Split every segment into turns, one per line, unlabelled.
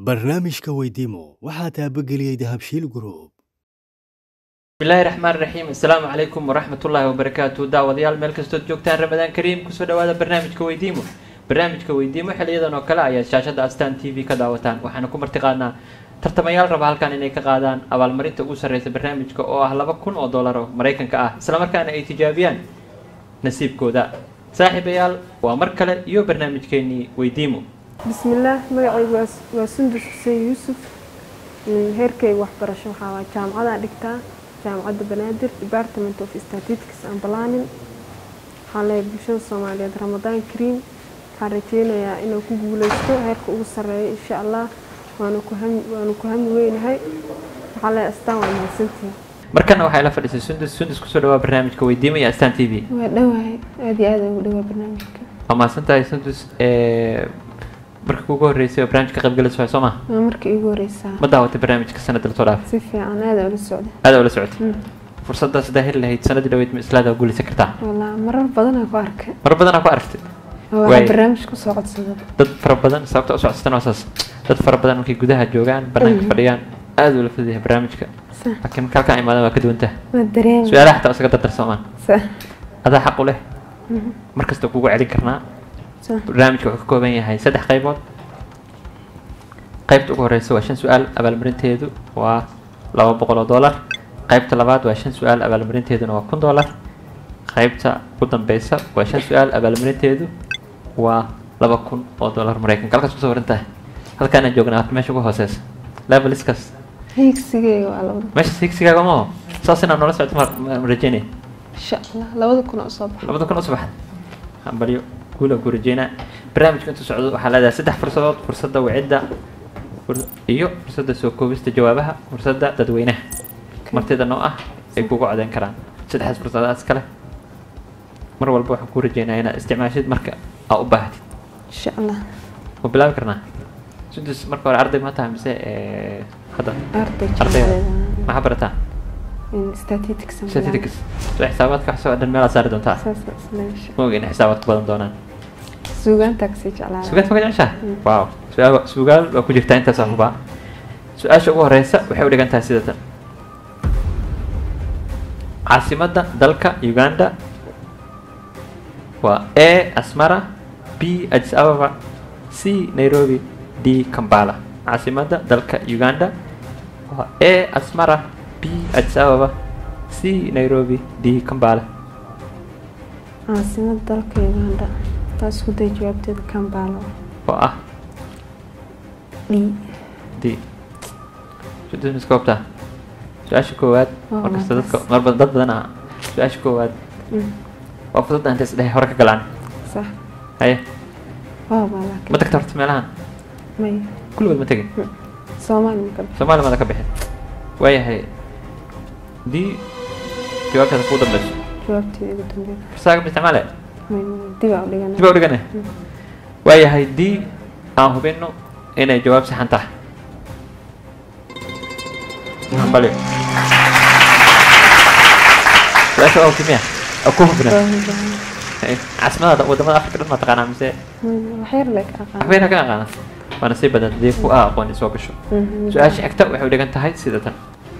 barnaamijka weydiimo waxaa taabageliyey dahabshiil group
bismillaahi raxmaan raxiim assalaamu calaykum waraxmatullaahi wabarakaatu daawadayaal meel kastood joogtaan ramadaan kariim kusoo dhawaada barnaamijka weydiimo barnaamijka weydiimo xiliyadan oo kale ayaad shaashada astaan t v ka daawataan waxaana ku martiqaadnaa tartamayaal raba halkan inay ka qaadaan abaalmarinta ugu sarreysa barnaamijka oo ah laba kun oo dollar oo maraykanka ah islamarkaana ay tijaabiyaan nasiibkooda saaxiibayaal waa mar kale iyo barnaamijkeenii weydiimo
bismillaah magacaygu waa waa sundus xuseen yuusuf heerkayga waxbarasho waxaa waa jaamacadaan dhigtaa jaamacadda banaadir department of statistics and planning waxaan leeyahay bulshada soomaaliyeed ramadaan kariim waxaan rajeynayaa inuu ku guuleysto heerka ugu sarreeya insha allah waanu ku hami waanu ku hami weynahay waxaan leeyahay astaan waa mahadsantihiin
markana waxaa ila fadhiisay sundus sundus kusoo dhawaa barnaamijka weydiimo iyo astaan t v
waa dhowahay aada iyo aada ugu dhowaa barnaamijka
waa mahadsan tahay sundus marka kugu horreysay oo barnaamijka qaybgalayso waay soo maha
waa markii iigu horeysaa
ma daawatay barnaamijka sanadda lasoo dhaafay
si fiican aada ula socda
aada ula socotay fursaddaas hadaa heli lahayd sanadii dhaweyd ma islaada guulaysan kartaa
walaa marar badanaa ku arkay
mar badanaa ku aragtay
waa
Waay.
barnaamij kusoo codsada
dad fara badan sababta u socodsatan waa saas dad fara badan markay gudaha joogaan banaanka
Mhm.
fadhiyaan aada ula fuduyahay barnaamijka
sa
laakiin marka halkaan imaadaan waa ka duwan tahay
waa dareema
su-aalaha xataa isaga dardarsoomaan
sa
adaa xaq u leh
Mhm.
mar kasta kugu celin karnaa
sa
barnaamijka wuxuu ka kooban yahay saddex qaybood qaybta ugu horeysa waa shan su-aal abaalmarinteedu waa laba boqol oo dollar qaybta labaad waa shan su-aal abaalmarinteeduna waa kun dollar qaybta ugu dambeysa waa shan su-aal abaalmarinteedu waa laba kun oo dollar maraykanka halkaas kusoo waran tahay halkaanaan joognaa waa meesha ugu hooseysa leveliskaas
hiigsigeyga waa labada
meesha sigsigaaga maaho saas inaan noola socto ma- ma ma rajeynaya
insha allah labada kun oo soo baxa
labada kun oo subaxad hambalyo guula ku rajeynaa barnaamijka intuu socdo waxaa leedahay saddex fursadood fursadda wicida fur- iyo fursadda soo koobista jawaabaha fursadda dadweynaha martida noo ah ay kugu codeyn karaan saddexdaas fursadaas kale mar walba waxaan kuu rajeynaa inaad isticmaashid marka aa u baahatid
insha allah
ma bilaabi karnaa sudus marka hore arday ma tahay mise eh, hadda
arday
ardayda
jaamacadeeda
maxaa barataa
statistics and
statistics soo xisaabaadka wax soo dhan meelaad saari doontaa
planning. saas isla insha
ma ogeyn xisaabaad ku badan doonaan
suugaanta kasii jeclaa
sugaad ma ka jeceshaa wow su-aal sugaal waa ku jirtaa intaasaa hubaa su-aasha ugu horeysa waxay u dhigan tahay sida tan caasimadda dalka uganda waa a asmara b addis ababa c nairobi d kampala caasimadda dalka uganda waa a asmara b addis ababa c nairobi d kampala
caasimada dalka uganda taa isku day jawaabteeda kambalo
oo ah
d
d sudus miska hubtaa su-aasha koowaad
Waa
markasta dadka
markaas.
mar badan dad badan ah su-aasha koowaad
Mm,
waa fudud inta isdhehe hore ka galaan
sax
haye
waa baa
ma
laakiin
tagta horta meelahan
may
kulligood ma tegin
soomaali maka
soomaaliya mada ka bixin waayahay haddii jawaabtaada kuu dambeyso
jawaabteeda ugu dambeeda
farsaaga ma isticmaale
may dibaa u dhigana
dib u dhigane waayahay haddii aan hubino inay jawaab saxan tahay hambalyo su-aasha waa hubtimiya oo ku hubina caasimada wadamada afrika dhan ma taqaanaa mise
waxyar le ka aqaan
waxbayna ka aqaana waana sii badan hadii ku ah aqooni soo gasho su-aasha xigta waxay u dhigan tahay sida tan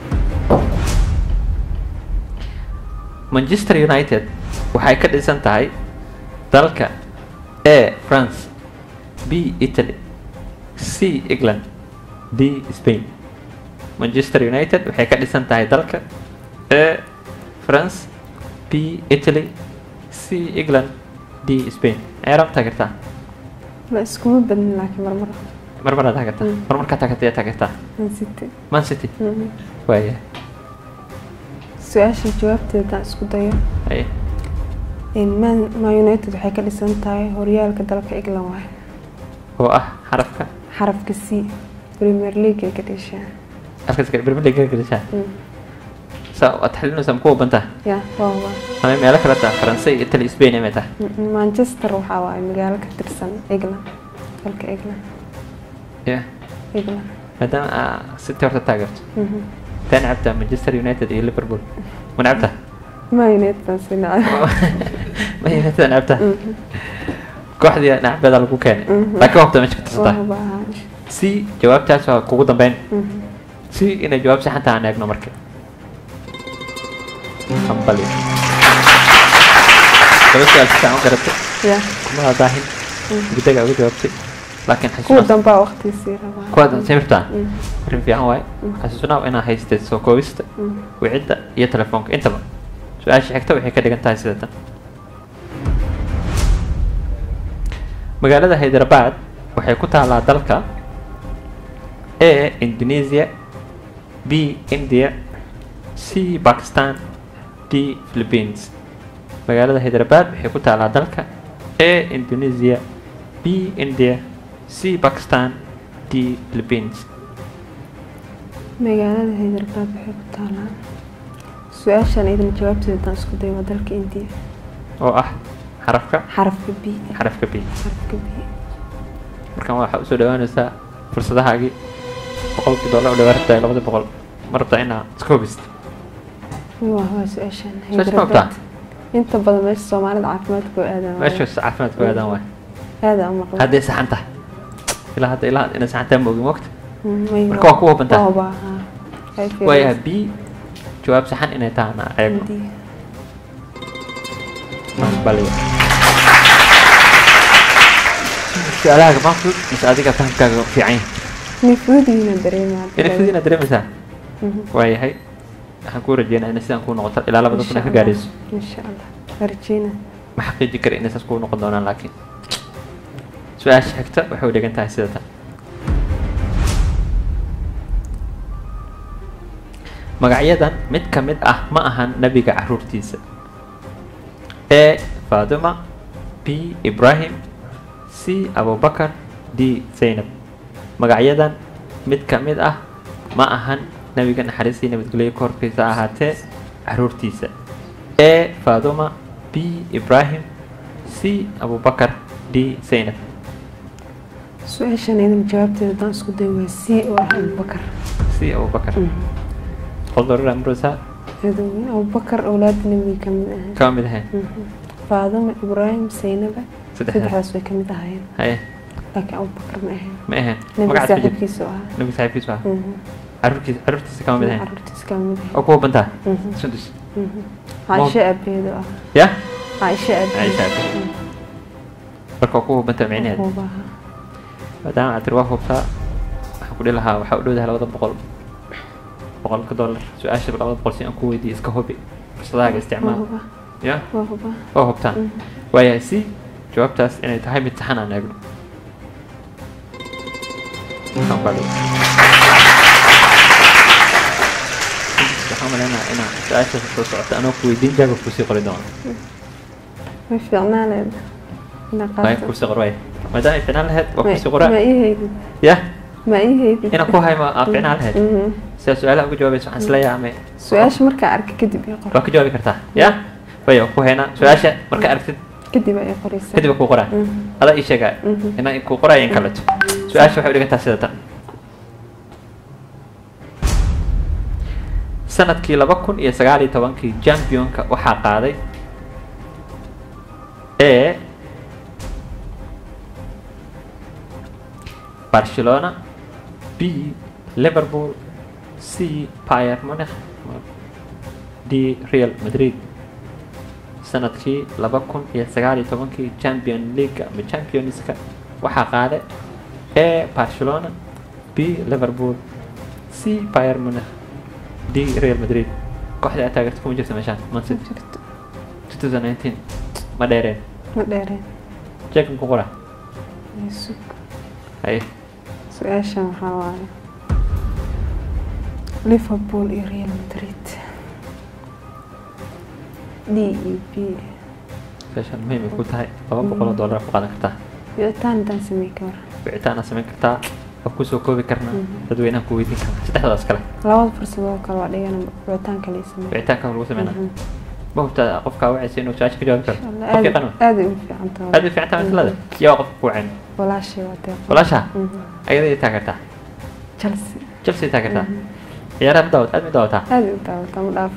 manchester united waxay ka dhisan tahay dalka a france b italy c england d spain manchester united waxay ka dhisan tahay dalka a france b italy c england d spain ayaa rabtaa kartaa
la iskuma badnin laakiin marmar
marmaraad taageertaa
Mm.
marmarkaa taageertay ayaa taageertaa
aan sitay
man city
Mm.
waaya
su-aasha jawaabteeda haddaan isku dayo
haye
in man man united waxay ka dhisan tahay horyaalka dalka england waaye
oo ah xarafka
xarafka c premier league ay ka dheshaa
afka premier league gashaa
Mm.
saa waad xalinaysaa maku waban tahay
ya waa waa
ama meelo kale taa faransay italy spain amay tahay
Mm, manchester waxaa waaye magaalo ka tirsan england dalka england
ya
england
maadaama aa city horta taageerto
Mhm.
taa nacabtaa manchester united iyo liverpool ma nacabtaa
man united baan sii nacay
ma united nacabtaa
Mhm.
kooxdii nacbeeda lagu keenay
Mhm.
laakiin waqti meesha ka tirsantaa
waa baa
c jawaabtaas waa kugu dambeyn c inay jawaab saxan tahay aan eegno marka hambali laba su-aal si fiican u garatay
ya
kuma daahin gudaga uga jawaabtay laakiin
kuwa
xasuusnaa
dambaa waqtiisii rabaa
kuwaad sawirtaa
Mm.
arrin fiican waaye xasuusnaa inaa haystay soo koobista
Mm.
wicidda iyo telefoonka intaba su-aasha xigta waxay ka dhigan tahay sida tan magaalada hyderabad waxay ku taalaa dalka a indonesia b india c pakistan d philippines magaalada hyderabad waxay ku taalaa dalka a indonesia b india c pakistan d philippines
magaalada hyderabad waxay ku taalaa su-aashan idin jawaabteeda haddaan isku dayo waa dalka indiya
oo ah xarafka
xarafka b
xarafka b
xarafka b
markaan waxaa usoo dhawaanaysaa fursadahaagii boqolkii dollar u dhawaa rabtaa labada boqol ma rabtaa inaa iska hubisto
waa waa su-aashan
Su-aasha ma ogtaa?
inta badan meesha soomaalida caafimaadka oo aadaan
meeshaas caafimaadku aadaan waay
aada u maqla
hadday saxan tahay ilaa hadda ilaa inay saxan tahay ma ogin waqti
Mm, may-
marka waa ku hubantaa.
waa hubaa, haa. Ay fiirin.
waayahay b jawaab saxan inay tahana eego
Indiya.
baliya su-aalahaaga maa fudud mise adiga fahamkaaga fiican yahay
Inay fudud yihiin dareemaa
inay fudud inaad dareemaysaa
Mhm.
waayahay waxaan kuu rajeynaa inay sidaan kuu noqoto ilaa labada kun ay ka gaarayso
insha allah waa rajeynaa
ma xaqiiji kara inay saas kuu noqon doonaan laakiin su-aasha xigta waxay u dhigan tahay sida tan magacyadan mid ka mid ah ma ahan nebiga caruurtiisa a fatima b ibrahim c abubakar d zaynab magacyadan mid ka mid ah ma ahan nebiga naxariistii nabadgelyo korkiisa ahaatee caruurtiisa a fatima b ibrahim c abubakar d zaynab
su-aashan idin jawaabteeda haddaan isku dayo waa c oo ah abubakar
c abubakar qodorra murusa
adowe abubakar awlaada nebiga ka mid ahaa
kama mid ahayn
faaduma ibraahim saynaba
saddexdaas
saddexdaas way ka mid ahaayeen
haye
laakiin abubakar ma ahayn
ma ahayn
nebiga
magacaas ku jira
saaxiibkiisa oo ahaa
nebiga saaxiibkiisu ah
Mhm.
caruurkiisa caruurtiisa kama mid ahayn
caruurtiisa kama mid
oo
ahayn
kuwa bantaa
Mhm.
sundus
Mhm. caaisha aabeed oo ah
ya
caaisha aabeed
Caaisha aabeed. marka waa kuwa bantaa micnaheeda
Hubaha.
maadaama aad tiri waa hubtaa waxaan ku dhihi lahaa waxaa u dhowdahay labada boqol boqolka dollar su-aasha labada boqol si aan ku weydiiyo iska hubi fursadahaaga
waa
isticmaal
huba
ya
waa huba
waa hubtaan
Mhm.
waayahay si jawaabtaas inay tahay mid saxan aan eegno Waxaan baa dhow. waxaan maleynayaa inaan su-aasha soo socota anoo ku weydiin jawaab kusii qori doono
way fiicnaan lahayd inaa
waayo
qaato
kusii qor waay maadaama ay ficnaan lahayd waa
Ma-
kusii qoraa
ma ii haydid
ya
ma ii haydid
inaan ku haymo aa ficnaan lahayd
Mhm.
sidaa su-aalaha uga jawaabaysa waxaan isleeyahay ama
su-aasha markaa arka kadib ii qor
waa ka jawaabi kartaa ya wayo ku haynaa su-aasha marka aragtid
kadib ay qoraysaa
kadib ku qoraa
Mhm.
adaa ii sheegaya
Mhm.
inaan ku qoraayo in kaleto su-aasha waxay u dhigantaa sida tan sanadkii laba kun iyo sagaal iyo tobankii championka waxaa qaaday a barcelona b liverpool c Bayern Munich d real madrid sanadkii laba kun iyo sagaal iyo tobankii champion league ama championska waxaa qaaday a barcelona b liverpool c Bayern Munich d real madrid kooxda aad taageerta kuma jirta meeshaan man city
jirto
2019 ma dheereen
ma dheereen
jeekan ku qora
sug
haye
su-aashan waxaa waaye liverpool iyo real madrid d e b
meeshaan muhiim ay ku tahay laba boqol oo dollar ku qaadan kartaa
wicitaan haddaan samey ka war
wicitaan aad samayn kartaa waa kusoo koobi karnaa
Mhm.
dadweynaha ku weydiin karnaa saddexdaas kale
labada fursadoo kale waa dhigan wicitaan kale i samey
wicitaanka lagu sameynaa
Mhm.
ma hubtaa qofkaa wacaysa inuu su-aasha ka jawaabi karo
Insha Allah,
qofkii
aad
qanwa
aad ay u fiican tahay
aad u fiican tahay masalada yaa qofka ku wacayn
walaashay waa deeq
walaasha
Mhm.
ayada ay taageertaa
chelsea
chelsea taageertaa
Mhm.
ciyaaraha ma daawat aad ma daawataa
aad ay u daawataa ma dhaafo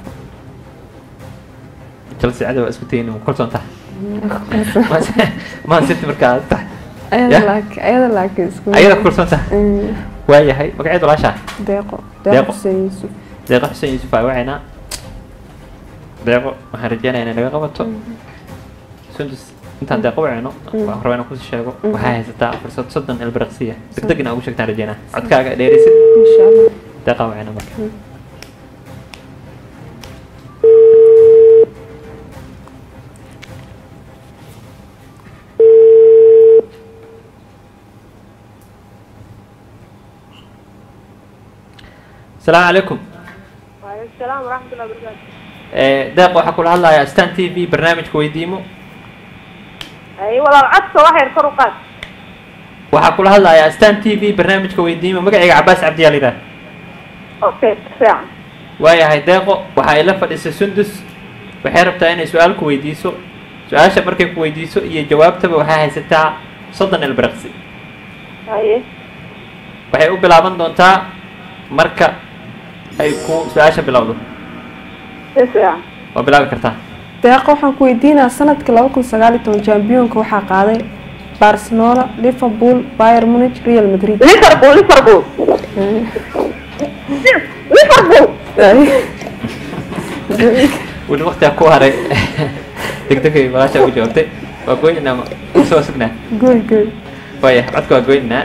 chelsea cadow waa isku tayin ma kalsoon tahay
Mhm.
Man- man city markaa aad tahay
ayada
Yah.
laakiin ayada laakiin isku
ayada ku kalsoon tahay
Mm,
waayahay magaceed walaashaa
deeqo
Deeqo.
deeqo xuseen yuusuf
deeqo xuseen yuusuf aa wacaynaa deeqo waxaan rajeynayaa inay naga qabato sundus intaan deeqo wacayno waan rabaa inaan kusii sheego waxaa haysataa fursad soddon ilbiriqsiya degdeg inaa ugu sheegtaan rajeynaa codkaaga dheerisid
insha allah
deeqaa wacayna marka asalaamu calaykum
وعليكم السلام ورحمة الله وبركاته
Eh, deeq waxaa kula hadlayaa stan t v barnaamijka weydiimo
أي والله العطس واحد فرقات
waxaa kula hadlayaa stan t v barnaamijka weydiimo magacayga cabaas cabdiyaa la yidhaha
أوكي ساعة
waayahay deeqo waxa ay la fadhisay sundus waxay rabtaa inay su-aal ku weydiiso su-aasha markay ku weydiiso iyo jawaabtaba waxay haysataa soddon ilbiriqsi
أي
waxay u bilaaban doontaa marka ay ku su-aasha bilowdo
ساعة
waa bilaabi kartaa
deeqo waxaan ku weydiinaa sanadkii laba kun sagaal iyo toban champiyoonka waxaa qaaday barcelona liverpool bayern munich real madrid
ليفربول ليفربول ليفربول
weli waqtigaa ku haray degdegay walaasha ugu jawaabtay waa goynaynaa ma soo sugnaa
goy goy
waaya codka waa goynaynaa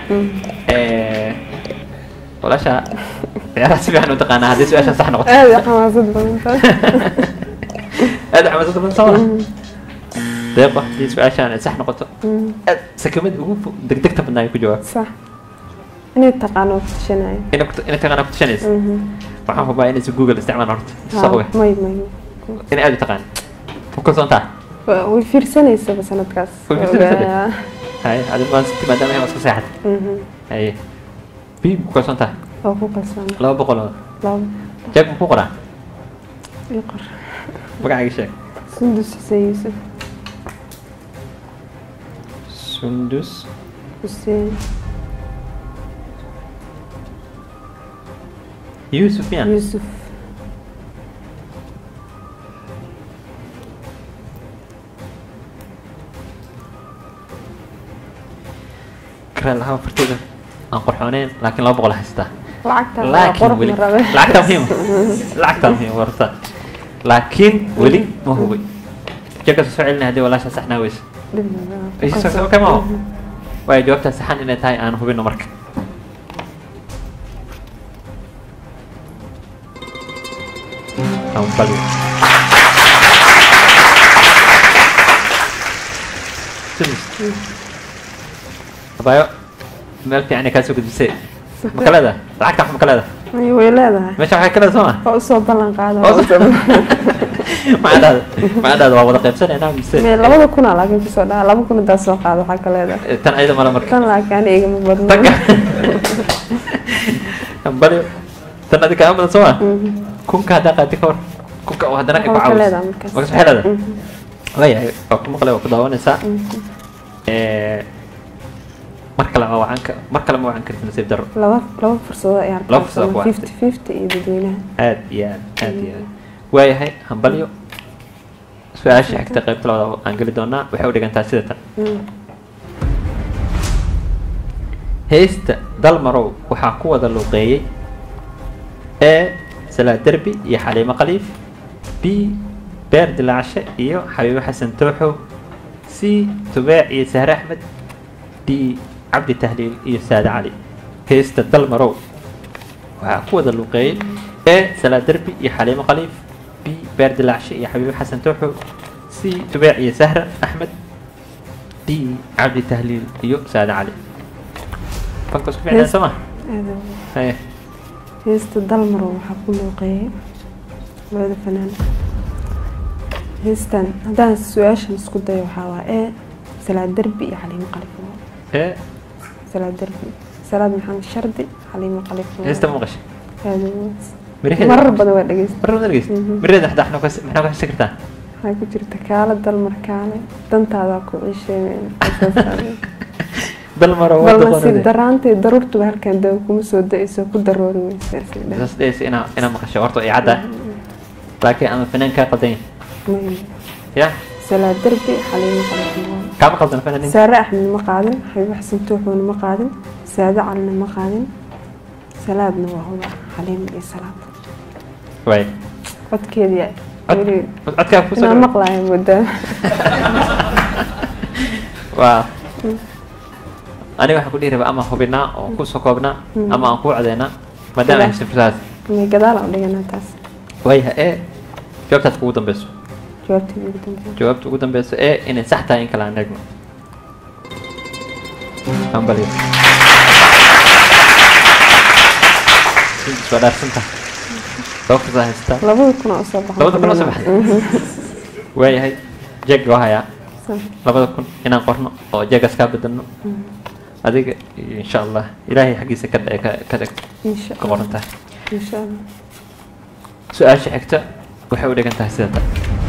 walaasha ciyaaraha si fiican u taqaanaa haddii su-aasha sax noqoto
aad iyo xamaasad badan tahay
aad xamaasada badan soo deeqo haddii su-aashaan ay sax noqoto aad sakamada ugu fo- degdegta badnaa ay ku jawaab
sax inay taqaano ku tashanayo
inay ku- inay taqaanaa ku tashanaysa waxaan hubaa inaysa google isticmaalaan horta soo oge
may may
inay aad u taqaan ku kalsoon tahay
Wa- way fiirsanaysaba sanadkaas
Way fiirsanaysaa?
Waa-
haye adi waan siti maadaama ay iska seexatay
Mhm.
haye bi ku kalsoon tahay
waa ku kalsoon
laba boqol oo
laba
jeeg ma ku qoraa
ii qor
magacaaga sheeg
sundus xuseen yuusuf
sundus
xuseen
yuusuf yan
yuusuf
karaan lahaa fartooda aan qorxooneen laakiin laba boqol haystaa
lacagta waa
laakiin
qurux
weli
ma rabe
lacagta muhiim lacagta muhiim warta laakiin weli ma hubay jeegka soo celinay haddii walaasha saxnaa weyse
Dhib ma laha, ku
Ay, so-
kalsoon.
so- okay, ma ho? waayo jawaabtaa saxan inay tahay aan hubino marka Hambali. Simis. Abayo, meel fiican ay kaa soo gudbisay. Ma ka leedahay? Lacagta wax ma ka leedahay?
Ay, way leedahay
Meesha waxay ka leedahay soo ma?
waa usoo ballan qaada
Oo soo- Macadaada, macadaada waa wada qaybsanaynaa mise?
Mee labada kuna laakiin kusoo dhaca laba kun intaas soo qaada waxaa ka leedahay
Eh, Tan ayada mala marka.
tan laakiin ani igama badno
Tanka. Hambali. Tan adiga kaa badan soo ma? Kunka haddaa qaadi ka hor. Kunka oo haddana ay ku
Waxaa ka
caawiso.
leedahay markaas.
Markaas waxay leedahay? waayahay waa ku maqlay waa ku daawanaysaa Eh, mar kale ma wacan ka mar kale ma wacan karti nasiib daro
laba laba fursadood ay
Laba fursad ku
fifty fifty iyo dadweynaha
aad iyo aad aad iyo aad waayahay hambalyo su-aasha xigta qaybta labaad aan geli doonaa waxay u dhigantaa sida tan heesta dalmarow waxaa ku wada luuqeeyey e salaad derbi iyo xaliimo khaliif b beer dilaacshe iyo xabiibo xasan tooxow c tubaac iyo sahre axmed d cabdi tahliil iyo saade cali heesta dalmarow waxaa ku wada luuqeeyey e salaad derbi iyo xaliimo khaliif b beer dilaacshe iyo xabiibo xasan tooxow c tubaac iyo sahre axmed d cabdi tahliil iyo saade cali fanka isku ficnaan soo ma
aada
haye
heesta dalmaro waxaa ku luuqeeyay labada fanaan heestan haddaan su-aashan isku dayo waxaa waa ee salaad derbi iyo xaliimo qalifo
e
salaad derbi salaad maxamed shardi xaliimo qalifo
heesta ma maqashay
aada
miraheeda
marar badan waa dhegeysta
mar badan dhegeysta miraheeda xataa maxaa ku- maxaa ku xisi kartaa
waxaa ku jirta kaala dalmar kaale dantaadaa ku ciisheen
bal maro
bal
wada
nasiib
qorade
daraantay daruurtuba halkan dawa kuma soo da-ayso ku daroori weysa
saas dhehaysa inaa inaa maqasho horta ay cadda laakiin ama fanaan kaa qaldan yahay ya
salaad derbi xaliimo qalifo
kaama qaldan fanaaniinta
saare axmed ma qaadin xabiib xasan tuuxuuna ma qaadin saade calina ma qaadin salaadna waa huba xaliim iyo salaad
waay
codkeedii
Cod-
weli
codkaa kusoo
inaan maqlaaya moodaa
waa aniga waxaan ku dhihi rabaa ama hubinaa oo kusoo koobnaa ama aan kuu codeynaa maadaama haysan fursadaas
may gadaal aan dhiganaa taas
waayaha ee jawaabtaad kugu dambeyso
jawaabtii ugu dambeeyay
jawaabta ugu dambeyso ee inay sax tahay in kale aan eegno ambaliyo waa dhaarsantaha laba fursaa haystaa
labada kun oo soo baxay
labada kun oo soo baxday waayahay jeeg waa hayaa labada kun inaan qorno oo jeegaas kaa bedelno adiga iyo insha allah ilaahay xaggiisa ka dhe- ka- ka dhig
insha
ka qoran tahay
insha allah
su-aasha xigta waxay u dhigan tahay sida tan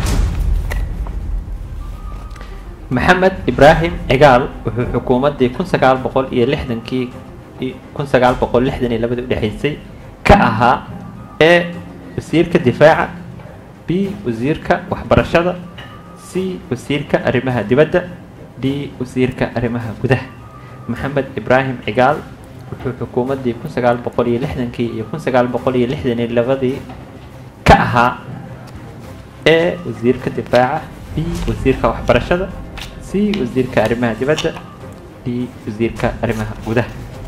maxamed ibraahim cigaal wuxuu xukuumaddii kun sagaal boqol iyo lixdankii i- kun sagaal boqol lixdan iyo labadii udhexaysay ka ahaa e wasiirka difaaca b wasiirka waxbarashada c wasiirka arrimaha dibadda d wasiirka arrimaha gudaha maxamed ibraahim cigaal wuxuu xukuumaddii kun sagaal boqol iyo lixdankii iyo kun sagaal boqol iyo lixdan iyo labadii ka ahaa e wasiirka difaaca b wasiirka waxbarashada c wasiirka arrimaha dibadda d wasiirka arrimaha gudaha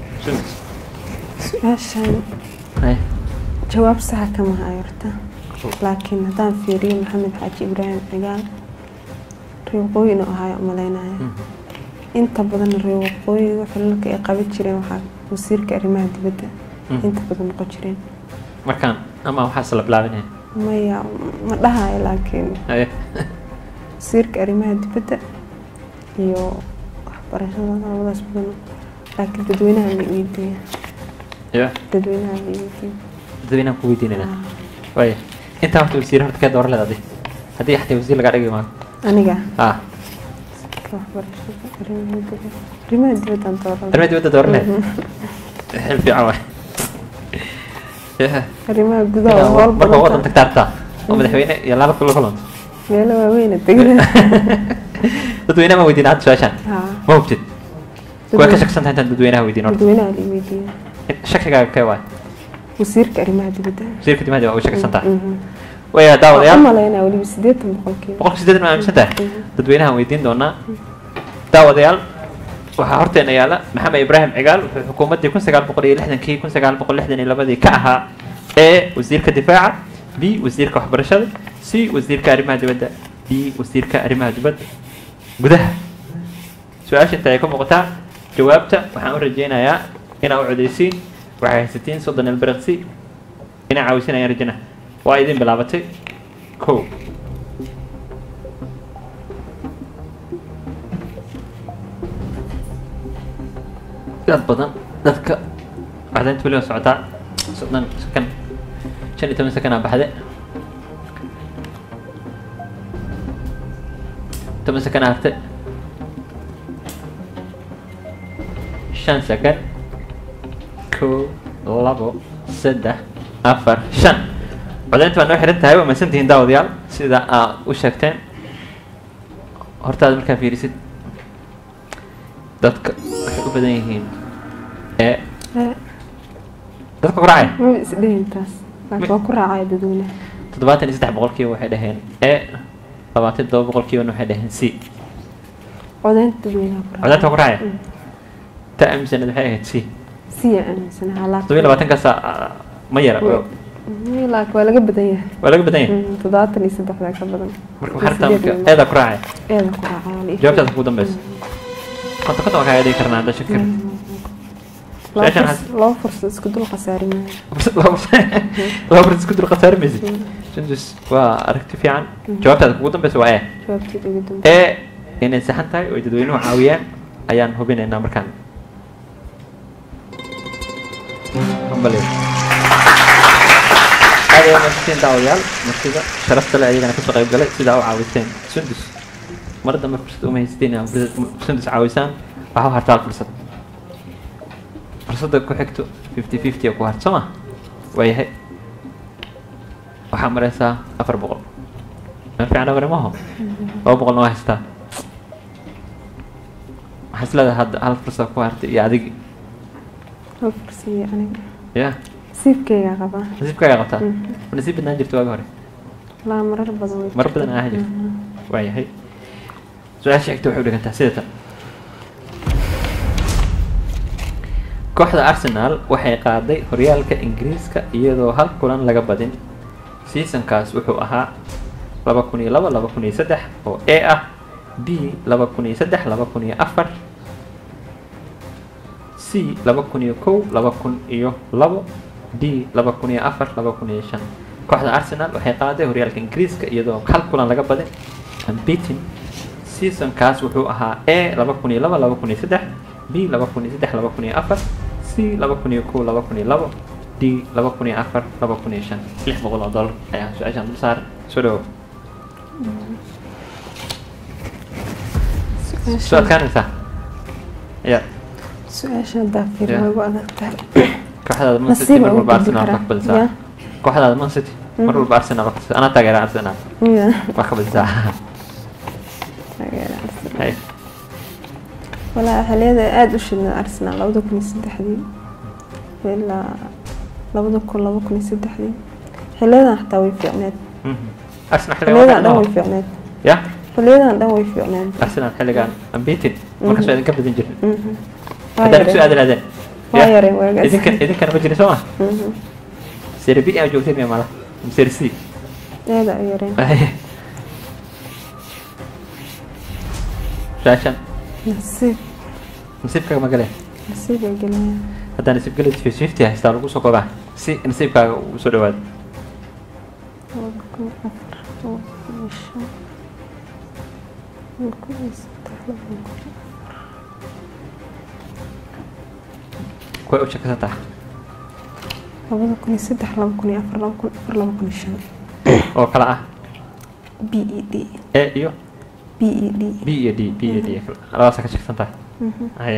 su-aashan
Hay.
jawaab saxa kama hayo horta laakiin haddaan fiiriyo maxamed xaaji ibraahim cigaal reewaqooyi inuu ahaayo umaleynaya inta badan reewaqooyiga xilalka ay qaban jireen waxaa wasiirka arrimaha dibadda
Mm.
inta badan noqon jireen
markaan ama waxaas la bilaabinaya
maya ma dhahayo laakiin
Haye.
wasiirka arrimaha dibadda iyo waxbarashada labadaas badan laakiin dadweynaha ma weydiiya
ya
dadweynaha ma weydiiya
dadweynahan ku weydiinayna waaya intaa horta wasiir horta kee dooran leed adi haddii xataa wasiir lagaa dhigi maayo
aniga
ah
waxbarashada arrimaha dibadda arrimaha dibaddaan dooran
arrimaha dibadda dooran leed xil fiican waay Ya.
arrimaha gudaha waa howl
marka wadan
badan
tagtaartaa oo madaxweyne iyo laba kula kulanto
meelo waaweyna degna
dadweynaha ma weydiin hadda su-aashaan
haa
ma hubtid waa ka shaksan tahay intaan dadweynaha weydiin horta
dadweynaha la weydiiya
shakigaaga kee waay
wasiirka arrimaha dibadda
wasiirka dimaadi waa u shaksan tahay
Mhm.
waya
waxaan u
daawadayaal
malaynaa weliba siddeetan boqolkiiba
boqolka sideetan ma aaminsan tahay dadweynahan weydiin doonaa daawadayaal waxaa horteena yaala maxamed ibraahim cigaal wuxuu xukuumaddii kun sagaal boqol iyo lixdankii kun sagaal boqol lixdan iyo labadii ka ahaa e wasiirka difaaca b wasiirka waxbarashada c wasiirka arrimaha dibadda d wasiirka arrimaha dibadda gudaha su-aasha inta ay ka muuqataa jawaabta waxaan u rajeynayaa inaa u codeysiin waxay haysatiin soddon ilbiriqsi inaa caawisinayaan rajina waa idin bilaabatay kow dad badan dadka cadaynta weli waa socotaa soddon sakan shan iyo toban sakanaa baxde toban sakanaa harte shan sakan kow labo saddex afar shan codaynta waa noo xiran tahay waa mahadsantihiin daawadayaal sida aa u sheegteen hortaada markaa fiirisid dadka waxay u badan yihiin ee
Eh,
dadka ku raacaya
ma isdhihin taas laakiin waa ku raacaya dadweynaha
toddobaatan iyo saddex boqolkiiba waxay dhaheen e labaatan iyo todoba boqolkiibana waxay dhaheen c
codaynta dadweynaha ku raacaya
codaynta waa ku raacaya ta aaminsaned waxay ahayd c
siya aaminsanaha
toddoba iyo labaatankaas ma yara waa
laakiin laakiin waa laga badan yahay
waa laga badan yahay
Mm, toddobaatan iyo saddexdaa ka badan
marka waxaa rabtaa marka
Sideed
eedaa ku raacaya
eeda ku raacaya la ii
jawaabtaas ugu dambeysa konta konta waa kaaga dhigi karnaa hadda shakir
laba
Su-aashaan
furs- laba fursad isku dul khasaari maayo
laba furs isku dul khasaari maysid sundus waa aragti fiican jawaabtaada kugu dambeysa waa e
jawaabteeda ugu dambe
ee inay saxan tahay oo ay dadweynuhu caawiyaan ayaan hubinaynaa markaan Hambaliyo. aad ayaa mahadsantiin daawadayaal martida sharafta leh ayagana kasoo qayb galay sidaa u caawiseen sundus mar dambe fursad uma haysatiin inaad fursad- sundus caawisaan waxaa u hartaa hal fursad fursadda ku xigto fifty fifty ku hart soo ma waayahay waxaa maraysaa afar boqol meel fiican abare maaho laba boqolna waa haystaa maxaa isleedahay hadda hal fursad ku hartay iyo adigi
hal fursiye aniga
ya
nasiibkaygaa qabaa
nasiibkaaga qabtaa
Mhm.
ma nasiib badnaan jirta waagi hore
laa marar badan way
marar badan aa jirta waayahay su-aasha xigta waxay u dhigantaa sida tan kooxda arsenal waxay qaaday horyaalka ingiriiska iyadoo hal kulan laga badin seasonkaas wuxuu ahaa laba kun iyo laba laba kun iyo saddex oo a ah b laba kun iyo saddex laba kun iyo afar c laba kun iyo kow laba kun iyo labo d laba kun iyo afar laba kun iyo shan kooxda arsenal waxay qaaday horyaalka ingiriiska iyadoo hal kulan laga badin unbeaten seasonkaas wuxuu ahaa a laba kun iyo laba laba kun iyo saddex b laba kun iyo saddex laba kun iyo afar c laba kun iyo kow laba kun iyo labo d laba kun iyo afar laba kun iyo shan lix boqol oo dollar ayaa su-aashaan dul saaran soo dhawow soo adkaanaysaa ya
su-aasha haddaa fiir
Yeah.
way ugu adag tahay
kooxdaada man city
Nasiib
mar
ugu
walba
gudbi
arsenal
karaa.
waa ka badisaa
Yeah.
kooxdaada man city mar walba arsenal waa ka badisaa anaa taageera arsenal
Yeah.
waa ka badisaa
Taageera Arsenal.
Hay.
walaa xiliyada aada u shidnaa arsenal labada kun iyo saddexdii ilaa labada kun laba kun iyo saddexdii xiliyadan xataa way fiicneed
Mhm. arsenal xilligan
xiliyadan dhan
waa
way fiicneed
ya
xiliyadan dhan way fiicneed
arsenal xilligan unbeaten markaas waa idinka badin jirin
Mhm. Waa
haddana kusoo
yareen.
aadi lahdeen
waa
Ya.
yareen waagaas
idinkan idinkana ma jirin soo ma
Mhm.
seri b aa joogtay miya mala seri c
aada u yareen
su-aashan
nasiib
nasiibkaaga ma galeen
nasiib ay geliyaan
haddaa nasiib galid fifty fifty haystaa lagu soo koobaa si nasiibkaaga uu soo dhawaado
laba kun afar laba kun iyo shan laba kun iyo saddex laba kun
kuway u shakasan tahay
labada kun iyo saddex laba kun iyo afar laba kun afar laba kun iyo shan
oo kala ah
b e d
a iyo
b e d
b iyo d b iyo d labadaasa ka shaksan tahay
Mhm.
haye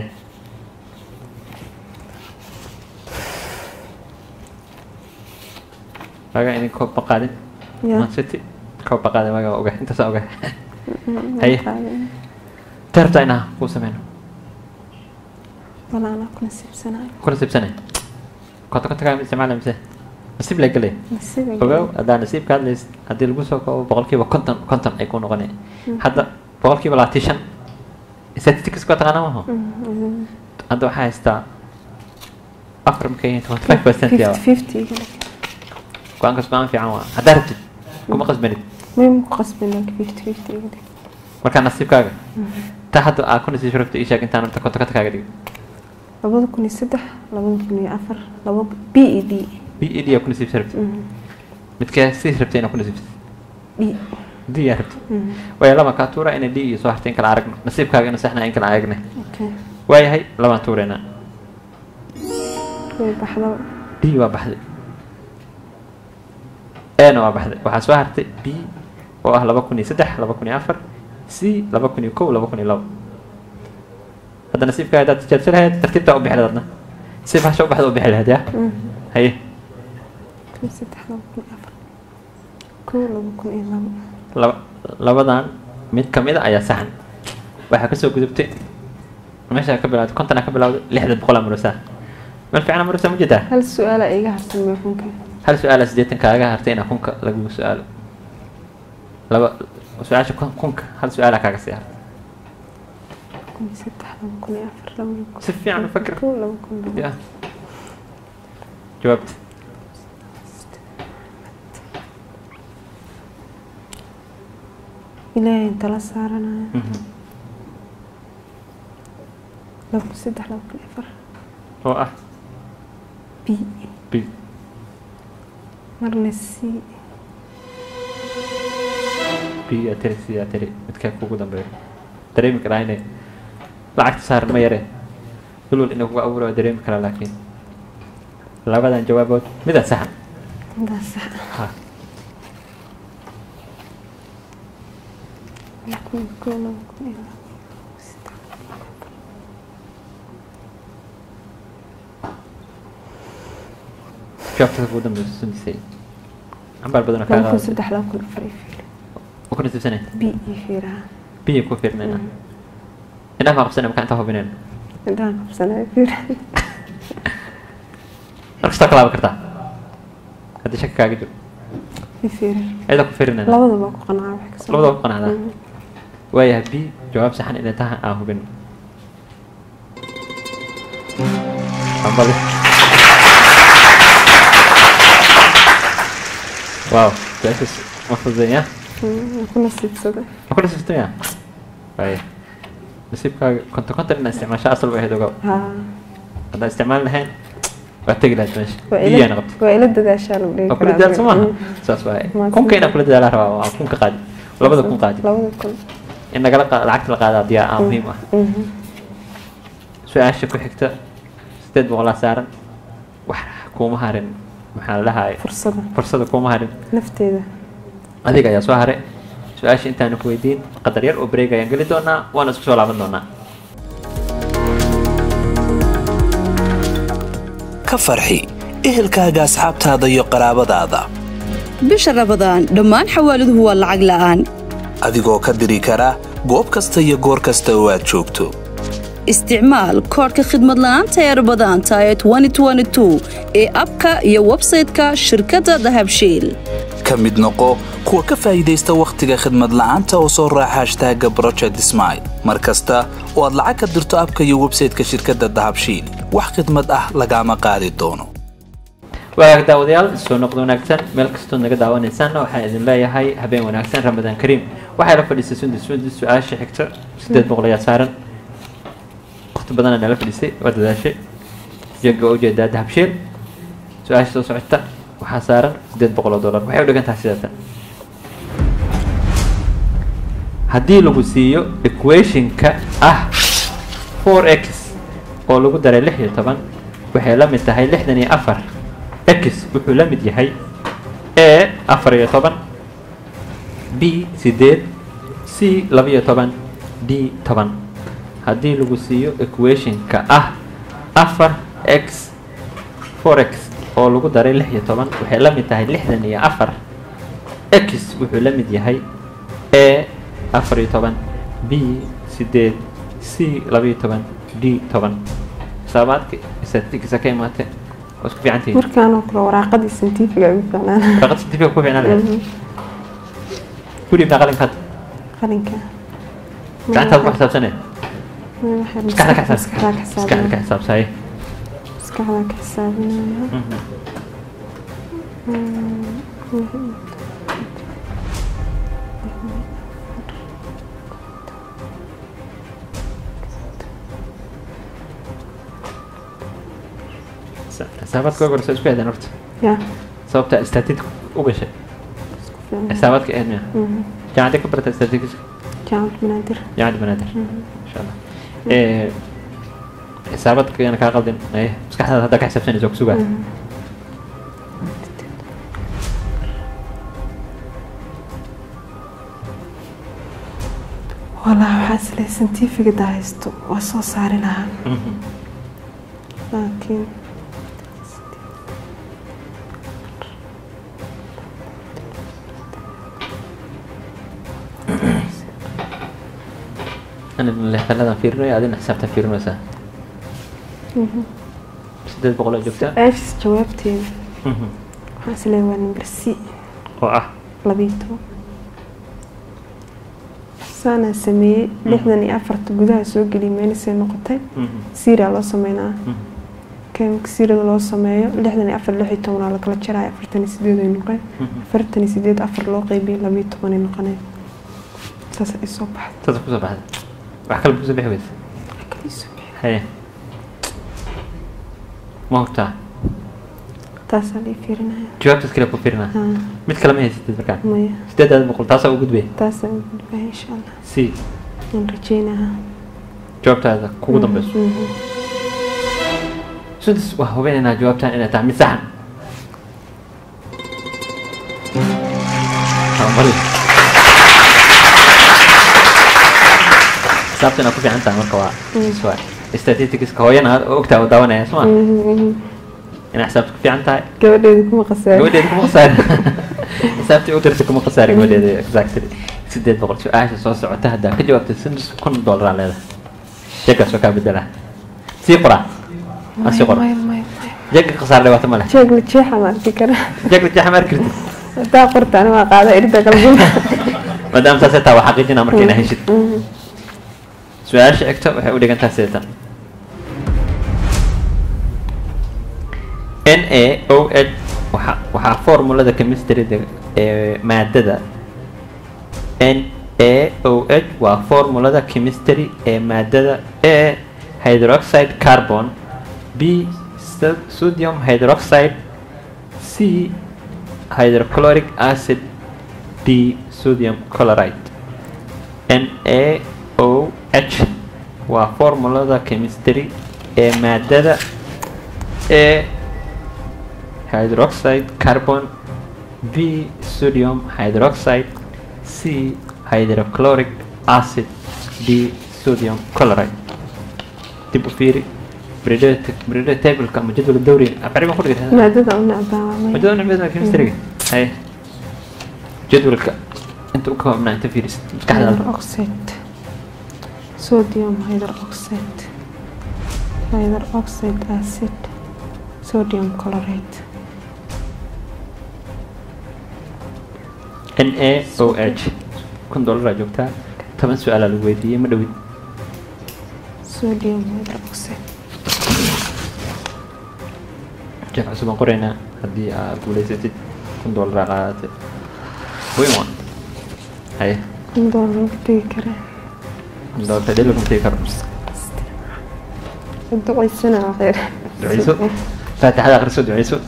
waagaa idin koob baqaadin
Ya.
man city koob baqaadin waagaa waa oga intaasaa oga
Mhm.
Haye.
Qaadin.
tarabtaa inaa kuu sameyno
walaa anaa ku nasiibsanayo
kula siibsanay konta konta kaa isticmaala mise nasiib la gelay
nasiib ay
ogow haddaa nasiibka hadlays haddii lagu soo koobo boqolkiiba konton konton ay ku noqonay hadda boqolkiiba labaatan shan statistics waa taqaana maaho
Mhm.
hadda waxaa haystaa afar markay yihiin twenty five percent yaa
fifty fifty
go-aankaas go-aan fiican waa haddaa rabtid kuma qasbanid
may ku qasbin like fifty fifty iga dhig
markaa nasiibkaaga ta hadda aa ku nasiib rabta ii sheeg intaan rabta konta konta kaaga dhigo
labada kun iyo saddex labada kun iyo afar laba b e d
b e d aa ku nasiibsa rabtid
Mhm.
midkee sii rabtay inaa ku nasiibsad
d
d yaa rabtid
Mhm.
waayo lama kaa tuura inay d iyo soo hartay in kala aragno nasiibkaaga ina saxna in kala aragne
okay
waayahay labaan tuureynaa
way baxdaba
d waa baxday ana waa baxday waxaa soo hartay b oo ah laba kun iyo saddex laba kun iyo afar c laba kun iyo kow laba kun iyo labo hadda nasiibkaa haddaad tijaabsan lahayd tartiibtaa u bixi lahayd adna si bahasha u baxda u bixi lahayd ya
Mhm.
haye
kun iyo saddex laba kun iyo afar kow laba kun iyo labo
laba labadan mid ka mid a ayaa saxan waxaa kasoo gudubtay meesha ka bilawday konton ka bilawday lixda boqolaa murusaa meel fiicana murusaa ma jeedaa
hal su-aala iga harsan mee kunka
hal su-aala siddeetan kaaga hartay inaa kunka lagu su-aalo laba su-aasha kun- kunka hal su-aala kaaga sii hartay
kun iyo saddex laba kun iyo afar laba kun
si fiican u fakir
kow laba kun iyo labo
ya jawaabta
ilaahay tala saaranaya
Mhm.
laba kun saddex laba kun iyo afar
oo ah
b
b
marna c
b yaa tiri c yaa tiri midkaa kugu dambeeyo dareemi karaa inay lacagta saaran ma yaree dulwal inay kugu abuura waa dareemi karaa laakiin labadan jawaabood midaan saxan
intaas sax
ha
laba kun iyo kow laba kun iyo labo saddex
jawaabtada kugu dambeysa sundisay cambaar badan oo
laba kun
kaaga
saddex laba kun afar iyo fiir
ku nasiibsanay
b iyo fiiraha
biya ku fiirnayna indhaha maa qabsanay markaa intaa hubineen
indhaha qabsanaya fiir
mar kastoo kalaaban kartaa haddii shaki kaaga jiro
i fiiri
ayada ku firinayna
labadaba ku qanacaa wax kasoo
labadaba ku qanacdaa waayahay b jawaab saxan inay tahay aan hubin ambali wow su-aashaas ma fududeeya
ku nasiibsaday
ma ku nasiibtaya waaya nasiibkaaga konton konton inaa isticmaasho asal bay ahayd ogow
haa
haddaan isticmaali lahayn waa tegi lahayd meesha
waa
biyaana
ila
qabta
waa ila dadaashaa lagu dhihi
waa kula dadaal soo maaha saas waaye
Mahadsan.
kunka inaan kula dadaalaa rabaa waa kun ka qaadi labada kun qaadi
labada kun
in nagala qa- lacagta la qaada diyaa aa muhiim ah
Mhm.
su-aasha ku xigta sideed boqolaa saaran wax kuuma harin maxaa la dhahaay
fursada
fursada kuuma harin
nafteeda
adiga ayaa soo haray su-aasha intaanu ku weydiin qadar yar oo breeg ayaan geli doonaa waana isku soo laaban doonaa
ka farxi ehelkaaga asxaabtaada iyo qaraabadaada
bisha rabadaan dhammaan xawaaladuhu waa lacag la'aan
adigoo ka diri kara goob kasta iyo goor kasta oo aad joogto
isticmaal koodhka khidmad la'aanta ee rabadaanta ee 2022 ee abka iyo websayte-ka shirkadda dahabshiil
ka mid noqo kuwa ka faa'iidaysta wakhtiga khidmad la'aanta oo soo raaca hashtaaga project smile mar kasta oo aad lacag ka dirto abka iyo websayte-ka shirkadda dahabshiil wax khidmad ah lagaama qaadi doono
waagaag daawadayaal soo noqdo wanaagsan meel kastood naga daawanaysaanna waxaan idin leeyahay habeen wanaagsan ramadaan kariim waxaa la fadhiistay sundus sundus su-aasha xigta sideed boqol ayaa saaran waqti badanaa nala fadhiistay waa dadaashay jeega oo ujeedaa dahabshiil su-aasha soo socota waxaa saaran sideed boqol oo dollar waxay u dhigan tahay sideetan haddii lagu siiyo equationka ah 4x oo lagu daray lix iyo toban waxay la mid tahay lixdan iyo afar x wuxuu la mid yahay a afar iyo toban b sideed c laba iyo toban d toban haddii lagu siiyo equationka ah afar x 4x oo lagu daray lix iyo toban waxay la mid tahay lixdan iyo afar x wuxuu la mid yahay a afar iyo toban b sideed c laba iyo toban d toban xisaabaadka statistics ka imaatay waa isku fiican tihiin
markaanoo kale waraaqadii santifiga ugu fiicnaan
warqad certificate ku fiicnaan lahayd ku dhiibnaa qalinkaad
qalinka
gacantaad ku xisaabsanee maskaxda ka xisaab
maskaxda ka
maskaxda ka
xisaabinaya
xisaabsaye
maskaxda ka xisaabinaya
xisaabaadka ugu horeysa isku hedeen horta
ya
sababta statistic u gashay
isku fiicnaan
xisaabaadka ahayd miya jaamacadee ka barata statistics
jaamacad banaadir
jaamacadda banaadir insha allah Eh, xisaabaadka yana kaa qaldin aye maskaxdaada haddaa ka xisaabsanaysa ku sugaa
walaa waxaa isle santifigada haysto waa soo saari lahaa laakiin
أنا لحظة fiirinaya adina xisaabtan fiirinaysaa sideed boqol oo joogta
su-aashaas jawaabteeda waxaa isle waa number c
oo ah
labiyo toban saanaa sameeyey lixdan iyo afarta gudaha soo geliyay meelisay noqotay siiraa loo sameynaa marka siirada loo sameeyo lixdan iyo afar lix iyo tobanaa lakala jaraya afartan iyo sideed ay noqeen afartan iyo sideed afar loo qeybiyay labiyo toban ay noqoneen saas ay soo baxday
saas kusoo baxda wax kale kusoo bixi weysa
kaliisoo bixi
haye ma hogtaa
taasaa lii fiirinaya
jawaabtaas kale ku fiirinaa
haa
mid kale ma haysatid markaan
maya
sideedaada boqol taasaa u gudbay
taasaa u gudbaya insha allah
c
waan rajeynayaa
jawaabtaada kugu dambeyso
Mhm.
sudis waa hubinaynaa jawaabtaan inay tahay mid saxan Ha, mari. xisaabta inaad ku fiican tahay marka waa waa statisticska hooyana aad ogtaa oo daawanaya soo ma
Mhm, mhm.
inaad xisaabta ku fiican tahay
gabadheeda kuma qasaaro
gabadheeda kuma khasaarin xisaabtii u dirtay kuma khasaarin gabadheeda exactly sideed boqol su-aasha soo socota haddaa ka jawaabtay sundus kun doolar aa leedahay jeeggaas waa kaa bedelaa sii qoraa ha sii qora
maya maya maya
jeegga khasaar dhibaato ma leh
jeeg la jeexa ma arki kara
jeegga jeexa ma arki kartid
hadaa qorta ani waa qaada irida galbuna
maadaama saasay taa waa xaqiijinaa marka inaa heshid su-aasha xigta waxay u dhigantaa sideetan n a o h waxa waxaa formulada chemistryda ee maadada n a o h waa formulada chemistry ee maadada a hydroxide carbon b so- sodium hydroxide c hydrochloric acid d sodium chloride NaOH waa formulada chemistry ee maadada A hydroxide carbon B sodium hydroxide C hydrochloric acid D sodium chloride dib u fiiri periodic tableka ama jadwalka dawriga aqriban ku dhigata
maadada u necbaa waa maya
majadwalka nabiyada chemistryga hay jadwalka inta u koobnaa inta fiirisid maskaxdaada
hydroxide sodium hydroxide hydroxide acid sodium chloride
NaOH kun dolaraa joogtaa toban su-aalaa lagu weydiiyey ma dhowid
sodium hydroxide
jeef cusub aan qoraynaa haddii aad guulaysatid kun dolaraa qaadatay weyn waa haye
indoo lagu tegi karaa
kun dolar fadhi laguma tegi karo
ducaysana waa khayr
duceyso faatixada akhriso duceyso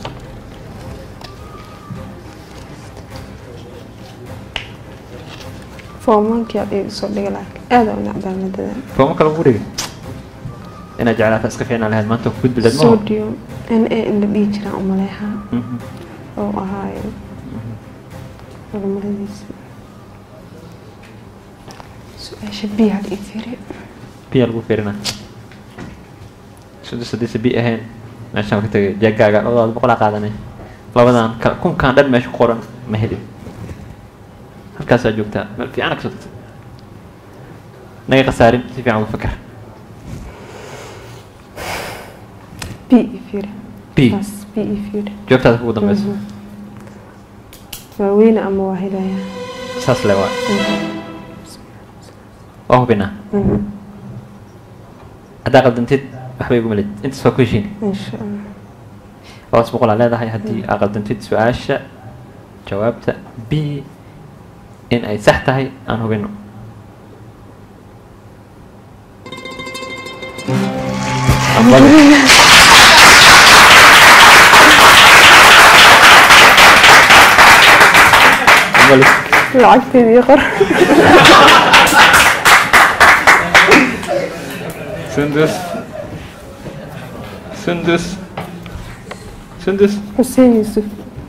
foomankii aad igu soo dhigi laakiin aada u necbaa maadadan
fooma kale ugu dhigi inaad jeclaata iska fiicnaan lahayd maanta ku gudbi lahayd ma
sodium n a in la dhihi jiraan umaleehaa oo ahaayo horumaridiisa su-aasha biya hal ii fiiri
biya lagu fiirinaa sudus haddii sabi ahayn meeshaan ka tegay jeegaaga labadaada boqolaa qaadanay labadan ka kunkaan dhan meesha ku qoran ma helin halkaasaa joogtaa meel fiican kasoo tagtay naga khasaarin si fiican uga fakar
b ii fiiri
b
taas b ii fiiri
joogtaada kugu dambeyso
waa weyne ama waa helayaa
saas le waa waa hubinaa haddaa qaldantid waxba igu melid intaas waa ku heshiin
insha allah
labadaas boqolaa leedahay haddii aa qaldantid su-aasha jawaabta b in ay sax tahay aan hubino Aqbali. Aqbali.
lacagteeda ii qor
Sundus. Sundus. Sundus.
xuseen yuusuf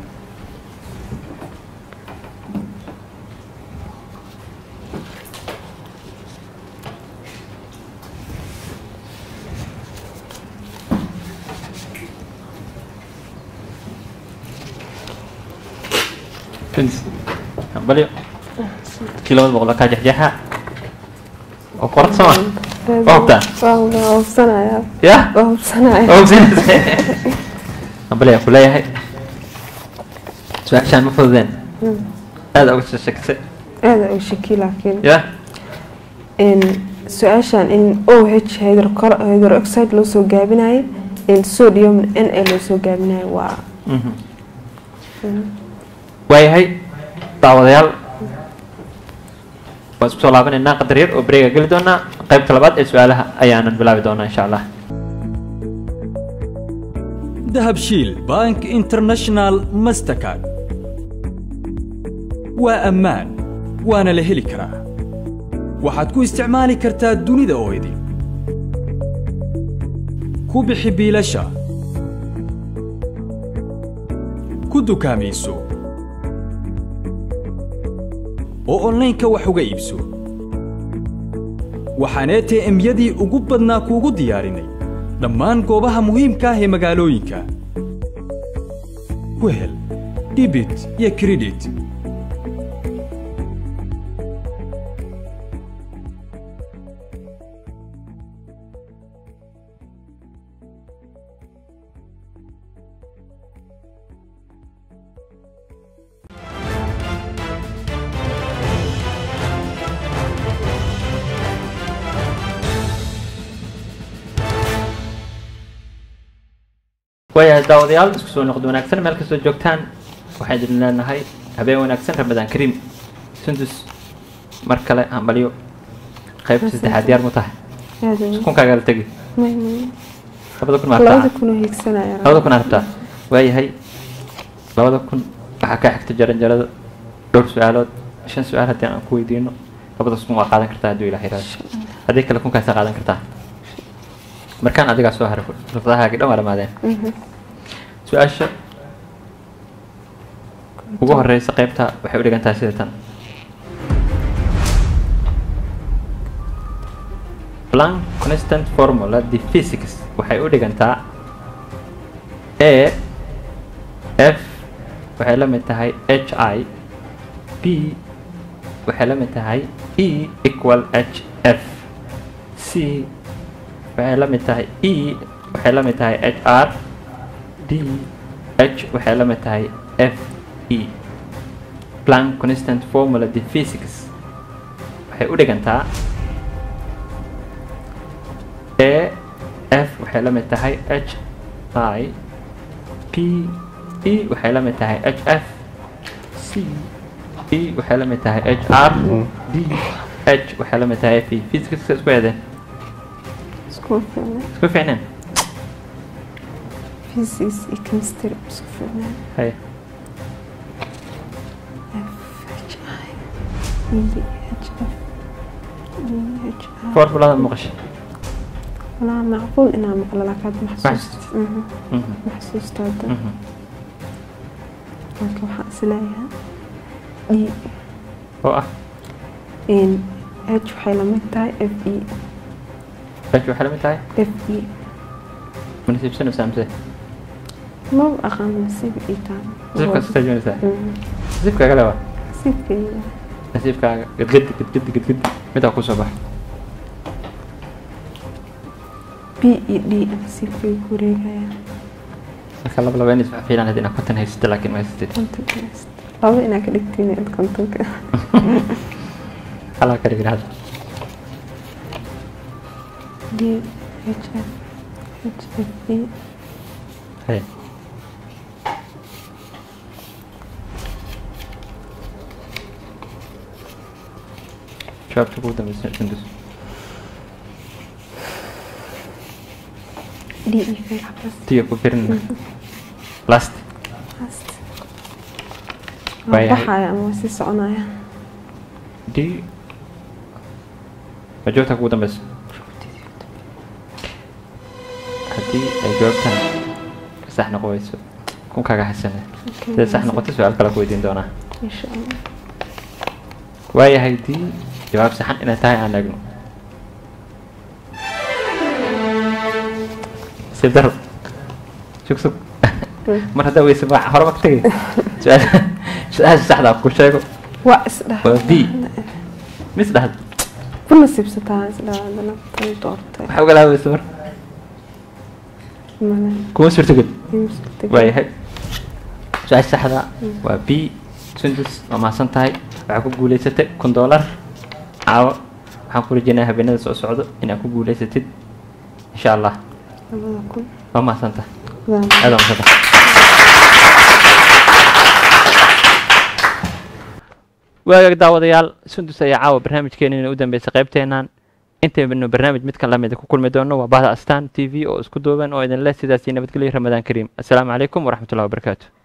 Sundus. Aqbali. Kii labada boqol kaa jexjeexa oo qorad sama waa hubtaa
waa waa hubsanayaa
yah
waa hubsanayaa
waa hubsinaysa aqbali aan ku leeyahay su-aashaan ma fududeen aada uga shakisay
aada u shaki laakiin
yah
in su-aashan in o h hydrocol- hydroxide loo soo gaabinayo in sodium n a loo soo gaabinayo waa
waayahay daawadayaal waan isku soo laabanaynaa qadar yar oo bareega geli doonaa qaybta labaad ee su-aalaha ayaanan bilaabi doonaa insha allah
dahabshiil bank international mastercard waa ammaan waana la heli karaa waxaad ku isticmaali kartaa dunida oo idin ku bixi biilasha ku dukaamayso oo onlaynka wax uga iibso waxaan ATM-yadii ugu badnaa kuugu diyaarinay dhammaan goobaha muhiimka ah ee magaalooyinka ku hel dhibit iyo kredit
waayahay daawadayaal isku soo noqdo wanaagsan meel kastoo joogtaan waxaan idin leenahay habeen wanaagsan ramadaan kariim sundus mar kale hambalyo qaybta saddexaad diyaar mu tahay
aad weyn.
kunkaaga la tegi
May- may.
labada kun maa
labada
rabtaa
kunoo hiigsanaya
labada kun aa rabtaa waayahay labada kun waxaa ka xigta jaranjarada dhowr su-aalood shan su-aal haddii aan ku weydiino labadaas kun waa qaadan kartaa hadduu ilaah yiraahdo haddii kale kunkaasaa qaadan kartaa markaan adigaa soo haray rufadahaagi dhan waa dhamaadeen su-aasha ugu horeysa qaybta waxay u dhigan tahay sida tan Planck constant formula the physics waxay u dhigantaa a f waxay la mid tahay h i b waxay la mid tahay e equal h f c waxay la mid tahay e waxay la mid tahay h r d h waxay la mid tahay f e Planck constant formula the physics waxay u dhigantaa a f waxay la mid tahay h i p e waxay la mid tahay h f c e waxay la mid tahay h r d h waxay la mid tahay f e physics isku eedeen
isku fiicnaa
isku fiicneen
physics iyo chemistry isku fiicnaa
hay formulada maqashay
walaa macquul inaa maqlo laakiin hadda
Ma
maxsuust
xasuustid? Mhm,
maxsuusta hadda
mhm.
marka waxaan isleeyahay d
oo ah
n h waxay la mid tahay f e
h waxay la mid tahay
f e
manasiibsanaysaa mise
maba aqaan nasiib ii taan
nasiibkaas ka tajinaysaa nasiibkaaga lewa
nasiibkayga
nasiibkaaga gadgadi gadgadi gadgadi midaa kusoo baxa
b e d nasiibkayga ku wareegaya
marka laba laba in isfac fiilan inaad konton haysatid laakiin ma haysatid
kontonka haysta laba inaa ka dhigtiin id kontonka
halaa ka dhigin hadda
d h f h f e
hay jawaabta ugu dambeysa sundus
d e k xabas
tiya ku firin last
Last.
Waayahay.
waa baxaya ama waa sii soconaya
d ma jawaabta ugu dambeysa haddii ay jawaabtan ka sax noqon weyso kunkaaga xasane siday sax noqoto su-aal kale ku weydiin doonaa
insha allah
waayahay dii jawaab saxan inay tahay aan eegno nasiib daro sug sug mar haddaa weyse ma horema ka tegay su-aal su-aasha saxda ku sheego
waa isdhaha
waa b mis dhahad
ku nasiibsataa isdhaha hadana tan doortay
waxaa uga laabeysa mar
male
kuma suurtogel
imsutag
waayahay su-aasha saxda waa b sundus waa mahadsan tahay waxaa ku guuleysatay kun doolar caawo waxaan ku rajeynayaa habeenada soo socdo inaad ku guuleysatid insha allah
labada kun
waa mahadsan tahay
Waa
aad waa mahadsan tahay waagaag daawadayaal sundus ayaa caawa barnaamijkeenina u dambeysay qaybteennan intaynu barnaamij midkan lamida ku kulmi doono waa bahda astaan t v oo isku duuban oo idin leh sidaasi nabadgelyo ramadaan kariim assalaamu calaykum waraxmatullahi wabarakaatu